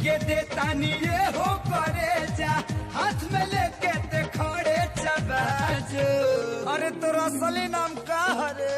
के देतानी ये हो करे जा हाथ में लेके ते खड़े चबाजो अरे तोरा असली नाम का हरे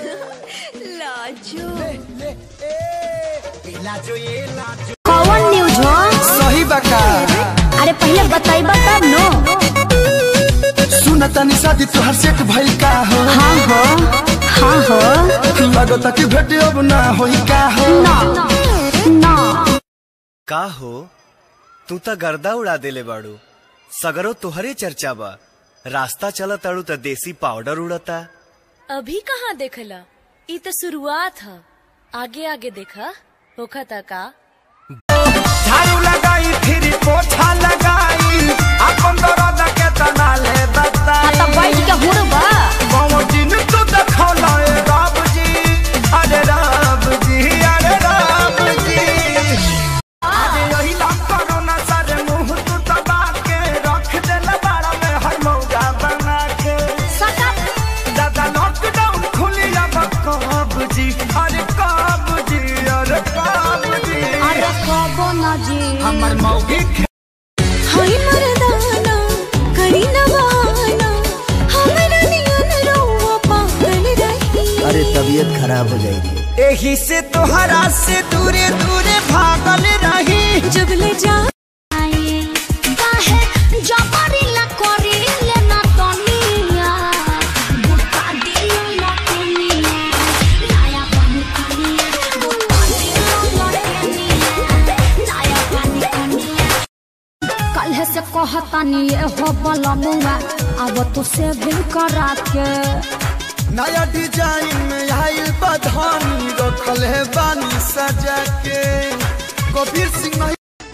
लाजू ले ले ए इलाजो ये लाजो कौन न्यूज हो सही बका अरे पहले बताइबा तब नो सुन तनी शादी तोहर सेट भइल का हो हाँ हो हाँ हो लगता कि भेटे अब ना होई का हो ना ना का हो तू त गर्दा उड़ा देले बाड़ू सगरो तोहरे चर्चा बा रास्ता चल ताड़ू त देसी पाउडर उड़ता अभी कहाँ देखला ई तो शुरुआत है आगे आगे देखा होखा था का झाड़ू लगाई फिर पोछा लगाई अपन दर्द के तना ले बताई तब बैठ के हुड़बा बाबू जी ने तो देखौला ए राम जी अरे राम जी अरे राम जी अरे यही लाम करो ना सारे मुंह तू दबा के रख दे लबाड़ा में हर मौजा बना के दादा लॉकडाउन खुली अब कब जी अरे कब जी अरे कब जी अरे कबो ना जी हमर मौगी हाय मर्दाना करी न बहाना हमरा नियन रहुआ पागल रही अरे तबीयत खराब हो जाएगी एही से तोहरा से दूरे दूरे भागल रही जब ले जा काहे जबरी ला करी ले ना तनिया बुता दिल ना तनिया लाया पानी कनिया बुता दिल ना तनिया लाया पानी कनिया कल से कहतानी ये हो बलमुआ अब तो से भी करा के नया डिजाइन में आइल बधानी रखल है बानी सजा के कबीर सिंह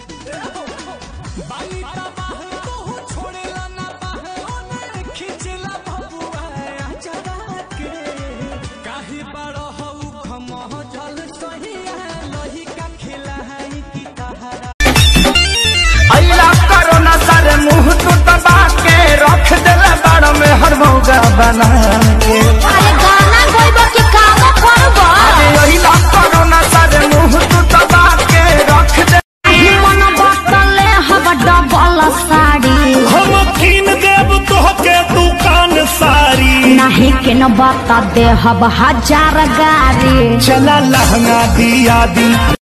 अइला करोना सारे मुंह तू दबा के रख देला बाड़ में हर मौगा बना के अरे गाना गाइबो कि काम करबो अरे अइला करोना सारे मुंह तू दबा के रख दे मन बतले हब डबल साड़ी हम कीन देव तोहके दुकान सारी नहीं के न बता दे हब हजार गाड़ी चला लहंगा दिया दी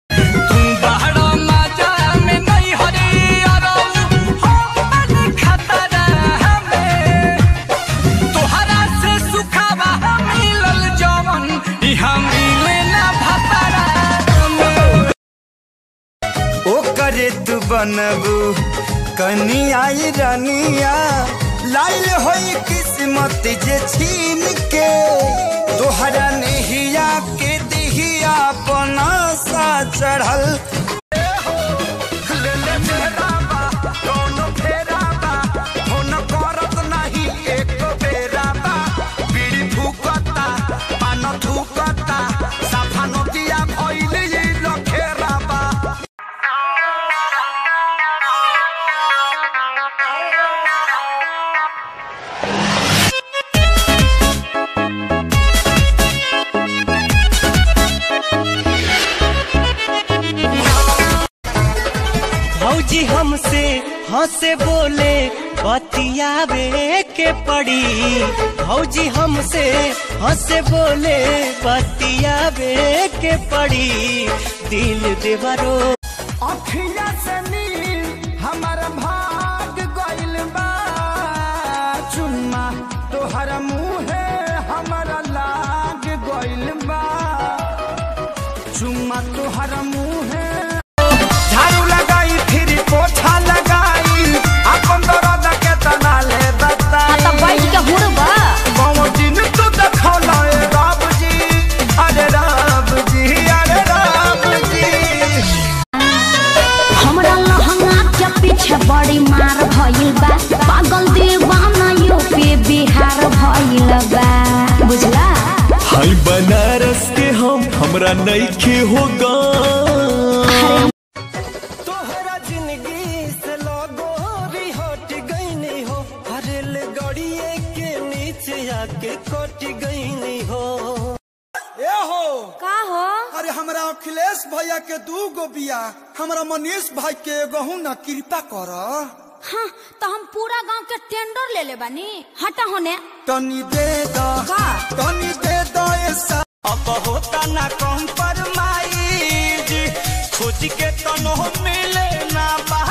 ओ करे तू बनबू कनी आई रनिया लाइल होई किस्मत जे छीन के तोहरा नहिया के दिहिया अपना सा चढ़ल ले ले फेराबा, कौनो फेराबा, फोन करत नाही एको बेराबा। बीड़ी फूकता, पान थूकता, साफा नोतिया भइल ई लखेराबा। भौजी हमसे हंसे बोले बतियावे के पड़ी भौजी हमसे हंसे बोले बतियावे के पड़ी दिल देवरो अखिया से नील हमर भाग गइल बा चुम्मा तोहर मुहे हमर लाग गइल बा चुम्मा तोहर मुहे झाड़ू लगाई फिर पोछा लगाई अपन दर्द के तना ले बताई तब बैठ के हुड़बा बाबू जी ने तो देखौला ए राम जी अरे राम जी अरे राम जी हमरा लहंगा के पीछे बड़ी मार भइल बा पागल दीवाना यूपी बिहार भइल बा बुझला हाय बनारस के हम हमरा नईखे होगा तोहरा जिंदगी से लगो भी हट गई हो हरेल गड़िए के नीचे आके कट गई हो ए हो का हो अरे हमरा अखिलेश भैया के दू गो बिया हमरा मनीष भाई के गहू न कृपा कर हाँ तो हम पूरा गांव के टेंडर ले ले बानी हटा होने तनी दे द का? तनी दे द ऐसा अब होता ना कम पर माई खोज के तनो मिले ना बा